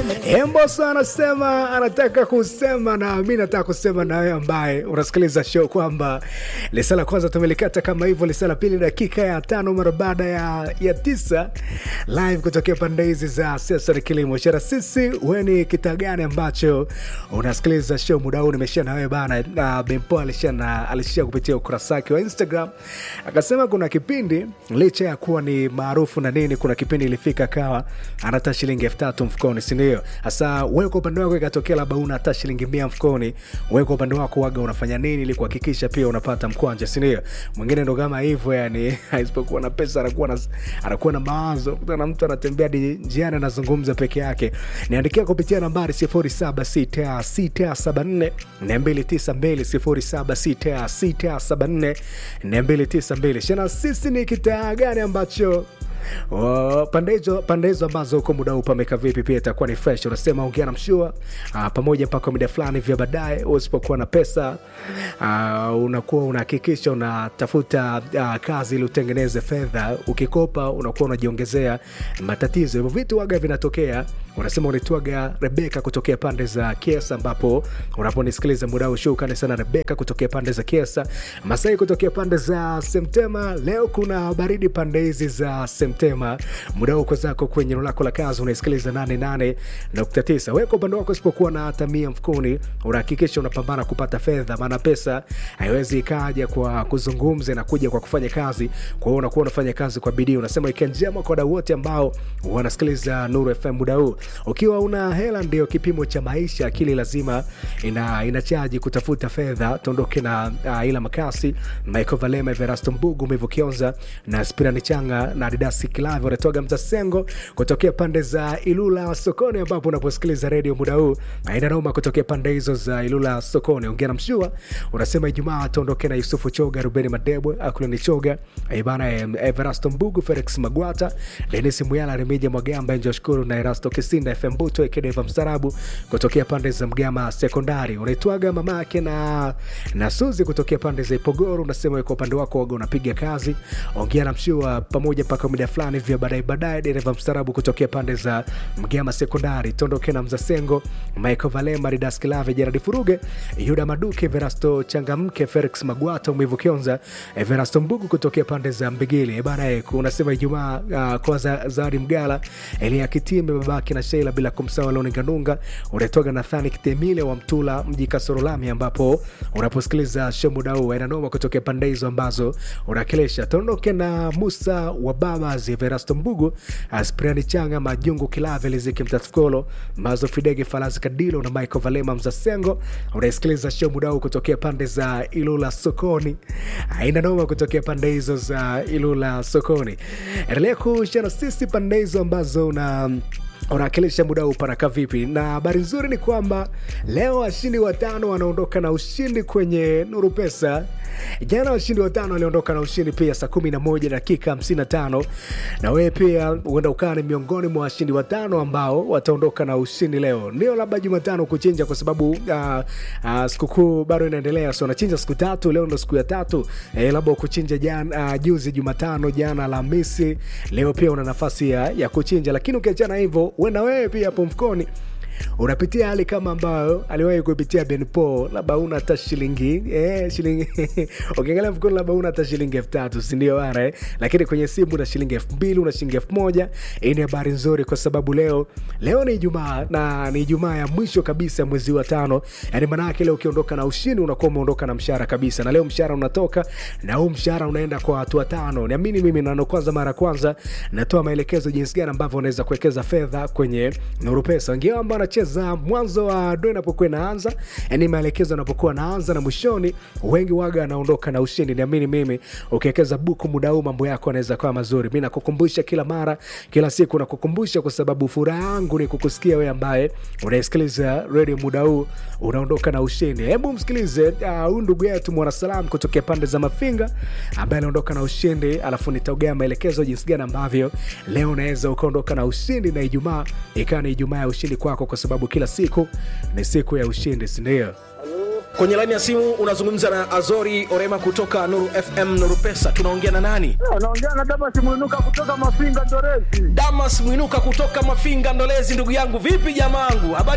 Emboso anasema anataka kusema na mi nataka kusema na wewe ambaye unasikiliza show kwamba lisa la kwanza tumelikata kama hivyo, lisa la pili dakika ya tano mara baada ya, ya tisa live kutokea pande hizi za siasa na kilimo shara. Sisi we ni kitaa gani ambacho unasikiliza show muda huu? Nimeshia na wewe bana, na Bempo alishia na alishia kupitia ukurasa wake wa Instagram akasema kuna kipindi licha ya kuwa ni maarufu na nini, kuna kipindi ilifika kawa anata shilingi elfu tatu mfukoni, sindio? Hasa wewe kwa upande wako ikatokea labda una hata shilingi mia mfukoni, wewe kwa upande wako waga unafanya nini ili kuhakikisha pia unapata mkwanja, sindio? Mwingine ndo kama hivyo, yani isipokuwa na pesa anakuwa na, anakuwa na mawazo. Kutana mtu anatembea di njiani anazungumza peke yake. Niandikia kupitia nambari 076674 292 076674 292. Shana, sisi ni kitaa gani ambacho Oh, pande hizo pande hizo ambazo huko muda huu pameka vipi, pia itakuwa ni fresh. Unasema ongea na mshua ah, pamoja mpaka muda fulani vya baadaye. Usipokuwa na pesa ah, unakuwa unahakikisha unatafuta ah, kazi ili utengeneze fedha. Ukikopa unakuwa unajiongezea matatizo. Hivyo vitu waga vinatokea. Unasema unaitwaga Rebeka kutokea pande za Kiesa, ambapo unaponisikiliza muda huu, shukrani sana Rebeka kutokea pande za Kiesa, Masai kutokea pande za Semtema. Leo kuna baridi pande hizi za Semtema. Muda huu zako kwenye eneo lako la kazi unaisikiliza 88.9. Wewe kwa upande wako usipokuwa na hata mia mfukoni, unahakikisha unapambana kupata fedha, maana pesa haiwezi ikaja kwa kuzungumza na kuja kwa kufanya kazi. Kwa hiyo unakuwa unafanya kazi kwa bidii. Unasema weekend njema kwa wadau wote ambao wanasikiliza Nuru FM muda huu. Ukiwa una hela ndio kipimo cha maisha, akili lazima ina inachaji kutafuta fedha. Tuondoke na uh, ila makasi Michael Valema, Everasto Mbugu, Mevo Kionza na Spirani Changa na Adidas Kilavi wanatoga mzasengo kutokea pande za Ilula sokoni, ambapo unaposikiliza redio muda huu aina noma kutokea pande hizo za Ilula sokoni. Ongea na mshua unasema Ijumaa tuondoke na Yusufu Choga, Rubeni Madebwe, Akulani Choga, Ibana Everasto Mbugu, Felix Magwata, Denis Muyala, Remija Mwagamba, Njoshukuru na Erasto Kisinda, FM Buto Ekedeva Mstarabu kutokea pande za Mgama Sekondari. Unaitwaga mama yake na, na Suzi kutokea pande za Ipogoro. Unasema kwa upande wako waga unapiga kazi. Ongea na mshua pamoja mpaka muda fulani vya baadaye baadaye. Dereva mstarabu kutokea pande za Mgama Sekondari. Tondoke na Mzasengo, Michael Valema, Ridas Kilave, Jeradi Furuge, Yuda Maduke, Verasto Changamke, Felix Magwata, Mwivu Kionza, Verasto Mbugu kutokea pande za Mbigili. Bana, unasema Ijumaa uh, kwa za, Zari Mgala, Elia Kitime, babake na Sheila, bila kumsahau Loni Ganunga. Unatoka Nathani Kitemile wa Mtula, mji Kasorolami, ambapo unaposikiliza show muda huu aina noma kutokea pande hizo ambazo unakilisha. Tondoke na Musa wa baba Verasto Mbugu, Aspriani Changa, Majungu Kilave, Liziki Mtatkolo, Mazo Fidege, Falazi Kadilo na Michael Valema Mzasengo. Unaisikiliza show muda huu kutokea pande za Ilula sokoni, aina noma kutokea pande hizo za Ilula sokoni. Endelea kushana sisi pande hizo ambazo una unawakilisha muda huu panaka vipi? Na habari nzuri ni kwamba leo washindi watano wanaondoka na ushindi kwenye Nuru Pesa. Jana washindi watano waliondoka na ushindi pia saa 11 dakika 55, na wewe pia huenda ukawa ni miongoni mwa washindi watano ambao wataondoka na ushindi leo. Ndio labda Jumatano kuchinja, kwa sababu uh, uh, sikukuu bado inaendelea, so unachinja siku tatu. Leo ndo siku ya tatu eh, labda ukuchinja jana, uh, juzi Jumatano, jana Alhamisi, leo pia una nafasi ya, ya kuchinja, lakini ukiachana hivyo wena wewe pia hapo mfukoni unapitia hali kama ambayo aliwahi kupitia Ben Paul, labda una hata shilingi eh, shilingi ukiangalia mfukoni labda una hata shilingi elfu tatu sindio bana eh? Lakini kwenye simu una shilingi elfu mbili una shilingi elfu moja Hii ni habari nzuri kwa sababu leo leo ni Ijumaa na ni Ijumaa ya mwisho kabisa mwezi wa tano, yani maanake leo ukiondoka na ushindi unakuwa umeondoka na mshahara kabisa, na leo mshahara unatoka na huu mshahara unaenda kwa watu watano. Niamini mimi, na kwanza mara ya kwanza natoa maelekezo jinsi gani ambavyo unaweza kuwekeza fedha kwenye Nuru Pesa. Wengine ambao wanacheza mwanzo wa do inapokuwa inaanza, yani maelekezo yanapokuwa naanza na mwishoni, wengi waga wanaondoka na ushindi. Niamini mimi, ukiwekeza buku muda huu mambo yako yanaweza kuwa mazuri. Mi nakukumbusha kila mara, kila siku nakukumbusha, kwa sababu furaha yangu ni kukusikia wewe ambaye unaisikiliza redio muda huu unaondoka na ushindi. Hebu msikilize huyu uh, ndugu yetu mwanasalam kutokea pande za Mafinga ambaye anaondoka na ushindi, alafu nitaogea maelekezo jinsi gani ambavyo leo unaweza ukaondoka na ushindi na Ijumaa ikawa ni Ijumaa ya ushindi kwako, kwa sababu kila siku ni siku ya ushindi, sindio? kwenye laini ya simu unazungumza na azori orema kutoka nuru fm nuru pesa tunaongea na nani Unaongea na Damas Mwinuka kutoka Mafinga Ndorezi. damas mwinuka kutoka mafinga ndolezi ndugu yangu vipi jamaangu habari